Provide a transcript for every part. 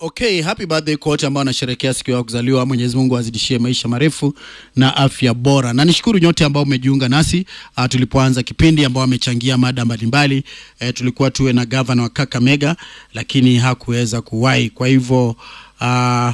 Okay, happy birthday kwa wote ambao wanasherehekea siku ya kuzaliwa. Mwenyezi Mungu azidishie maisha marefu na afya bora, na nishukuru nyote ambao umejiunga nasi uh, tulipoanza kipindi, ambao wamechangia mada mbalimbali. Uh, tulikuwa tuwe na gavana wa Kakamega lakini hakuweza kuwahi, kwa hivyo uh,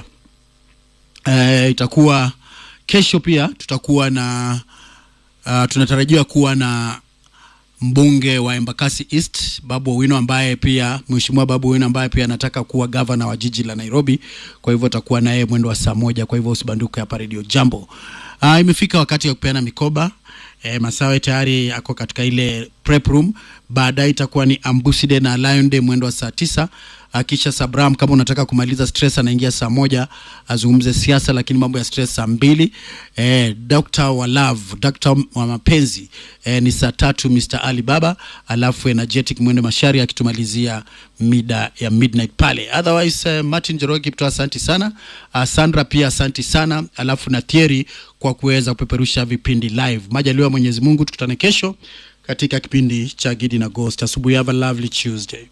uh, itakuwa kesho pia tutakuwa na uh, tunatarajiwa kuwa na mbunge wa Embakasi East Babu Owino ambaye pia mheshimiwa Babu Owino ambaye pia anataka kuwa gavana wa jiji la Nairobi. Kwa hivyo atakuwa naye mwendo wa saa moja. Kwa hivyo usibanduke hapa Radio Jambo. Uh, imefika wakati wa kupeana mikoba. E, Masawe tayari ako katika ile prep room. Baadaye itakuwa ni Ambuside na Lion Day mwendo wa saa tisa. Uh, kisha Sabram kama unataka kumaliza stress anaingia saa moja azungumze siasa, lakini mambo ya stress saa mbili. Eh, Dr. wa love, Dr. wa mapenzi eh, ni saa tatu Mr. Ali Baba, alafu energetic mwende mashari akitumalizia mida ya midnight pale. Otherwise eh, Martin Jeroge Kipto asanti sana. Uh, Sandra pia asanti sana, alafu na Thierry kwa kuweza kupeperusha vipindi live. Majaliwa Mwenyezi Mungu, tukutane kesho katika kipindi cha Gidi na Ghost. Asubuhi, have a lovely Tuesday.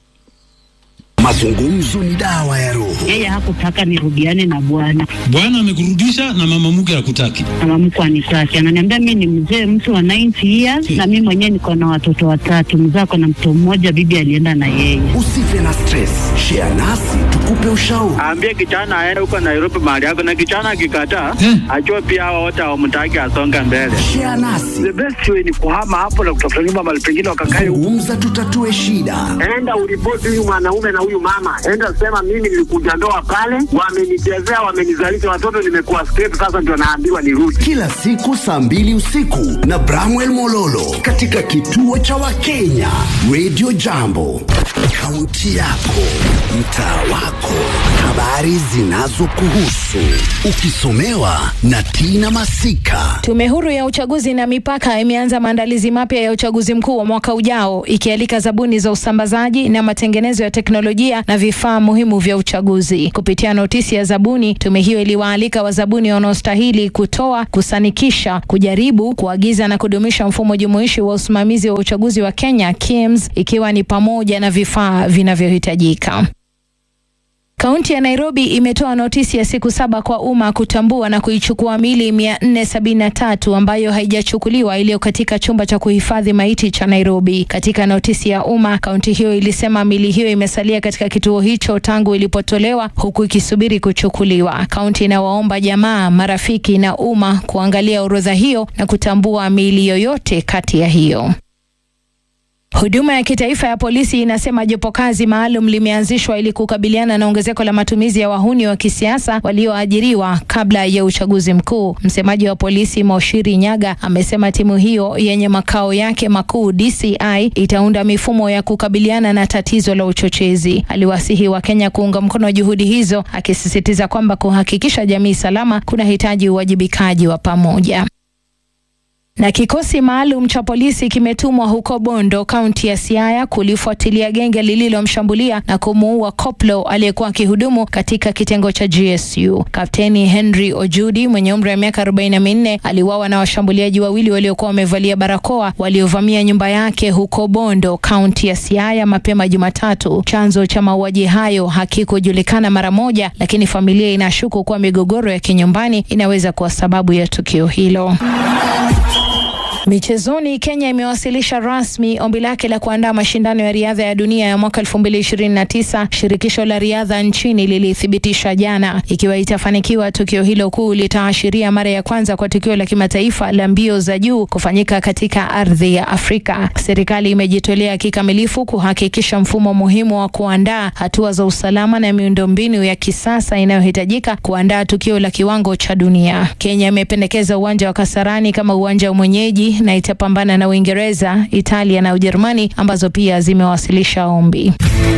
Mazungumzo ni dawa ya roho. Yeye hakutaka nirudiane na bwana, Bwana amekurudisha na mama mke hakutaki. mama mkwe anitaki, ananiambia mi ni mzee mtu wa 90 years na mi mwenyewe niko na watoto watatu, mzee ako na mtoto mmoja, bibi alienda na yeye. Usife na stress, share nasi tukupe ushauri. Aambie kijana aende huko Nairobi mahali yako, na kijana akikataa, Eh. ajue pia hao wote hawamtaki asonge mbele. Share nasi, The best way ni kuhama hapo na kutafuta nyumba mahali pengine wakakae. zungumza, tutatue shida. Enda uripoti huyu mwanaume na huyu mama, enda sema mimi nilikuja ndoa pale, wamenichezea, wamenizalisha watoto, nimekuwa straight, sasa ndio naambiwa nirudi. Kila siku saa mbili usiku na Bramwell Mololo katika kituo cha Wakenya Radio Jambo, kaunti yako, mtaa wako, habari zinazokuhusu, ukisomewa na Tina Masika. Tume huru ya uchaguzi na mipaka imeanza maandalizi mapya ya uchaguzi mkuu wa mwaka ujao ikialika zabuni za usambazaji na matengenezo ya teknolojia na vifaa muhimu vya uchaguzi. Kupitia notisi ya zabuni, tume hiyo iliwaalika wazabuni wanaostahili kutoa, kusanikisha, kujaribu, kuagiza na kudumisha mfumo jumuishi wa usimamizi wa uchaguzi wa Kenya KIEMS, ikiwa ni pamoja na vifaa vinavyohitajika. Kaunti ya Nairobi imetoa notisi ya siku saba kwa umma kutambua na kuichukua mili 473 ambayo haijachukuliwa iliyo katika chumba cha kuhifadhi maiti cha Nairobi. Katika notisi ya umma, kaunti hiyo ilisema mili hiyo imesalia katika kituo hicho tangu ilipotolewa huku ikisubiri kuchukuliwa. Kaunti inawaomba jamaa, marafiki na umma kuangalia orodha hiyo na kutambua mili yoyote kati ya hiyo. Huduma ya kitaifa ya polisi inasema jopo kazi maalum limeanzishwa ili kukabiliana na ongezeko la matumizi ya wahuni wa kisiasa walioajiriwa kabla ya uchaguzi mkuu. Msemaji wa polisi Moshiri Nyaga amesema timu hiyo yenye makao yake makuu DCI itaunda mifumo ya kukabiliana na tatizo la uchochezi. Aliwasihi Wakenya kuunga mkono juhudi hizo, akisisitiza kwamba kuhakikisha jamii salama kunahitaji uwajibikaji wa pamoja. Na kikosi maalum cha polisi kimetumwa huko Bondo, kaunti ya Siaya kulifuatilia genge lililomshambulia na kumuua koplo aliyekuwa akihudumu katika kitengo cha GSU. Kapteni Henry Ojudi mwenye umri wa miaka 44 aliuawa na washambuliaji wawili waliokuwa wamevalia barakoa waliovamia nyumba yake huko Bondo, kaunti ya Siaya mapema Jumatatu. Chanzo cha mauaji hayo hakikujulikana mara moja, lakini familia inashuku kuwa migogoro ya kinyumbani inaweza kuwa sababu ya tukio hilo. Michezoni, Kenya imewasilisha rasmi ombi lake la kuandaa mashindano ya riadha ya dunia ya mwaka 2029. Shirikisho la riadha nchini lilithibitisha jana. Ikiwa itafanikiwa, tukio hilo kuu litaashiria mara ya kwanza kwa tukio la kimataifa la mbio za juu kufanyika katika ardhi ya Afrika. Serikali imejitolea kikamilifu kuhakikisha mfumo muhimu wa kuandaa hatua za usalama na miundombinu ya kisasa inayohitajika kuandaa tukio la kiwango cha dunia. Kenya imependekeza uwanja wa Kasarani kama uwanja wa mwenyeji na itapambana na Uingereza, Italia na Ujerumani ambazo pia zimewasilisha ombi.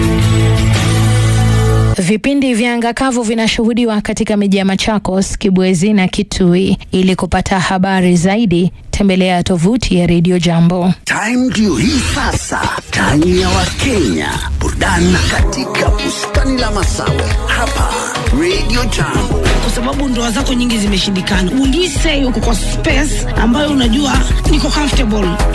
Vipindi vya anga kavu vinashuhudiwa katika miji ya Machakos, Kibwezi na Kitui. Ili kupata habari zaidi, tembelea tovuti ya Radio Jambo. Time ndio hii sasa, time ya Wakenya, burudani katika bustani la Masawe hapa Radio Jambo. kwa sababu ndoa zako nyingi zimeshindikana. Will you say uko kwa space ambayo unajua niko comfortable